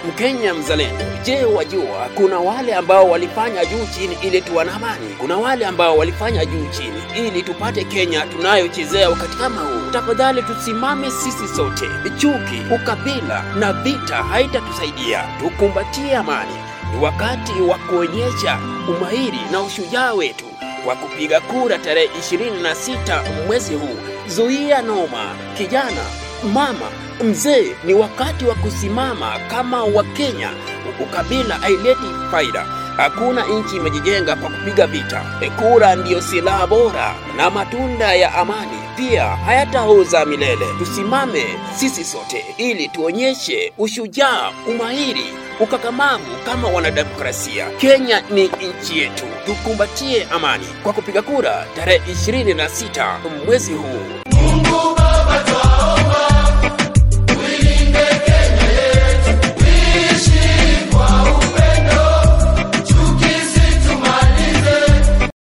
Mkenya mzalendo, je, wajua kuna wale ambao walifanya juu chini ili tuwe na amani? Kuna wale ambao walifanya juu chini ili tupate Kenya tunayochezea wakati kama huu. Tafadhali tusimame sisi sote. Chuki, ukabila na vita haitatusaidia. Tukumbatie amani. Ni wakati wa kuonyesha umahiri na ushujaa wetu kwa kupiga kura tarehe 26 mwezi huu. Zuia noma, kijana, mama, mzee, ni wakati wa kusimama kama Wakenya. Ukabila haileti faida. Hakuna nchi imejijenga kwa kupiga vita. Kura ndiyo silaha bora na matunda ya amani pia hayataoza milele. Tusimame sisi sote ili tuonyeshe ushujaa, umahiri, ukakamavu kama wanademokrasia. Kenya ni nchi yetu, tukumbatie amani kwa kupiga kura tarehe 26 mwezi huu.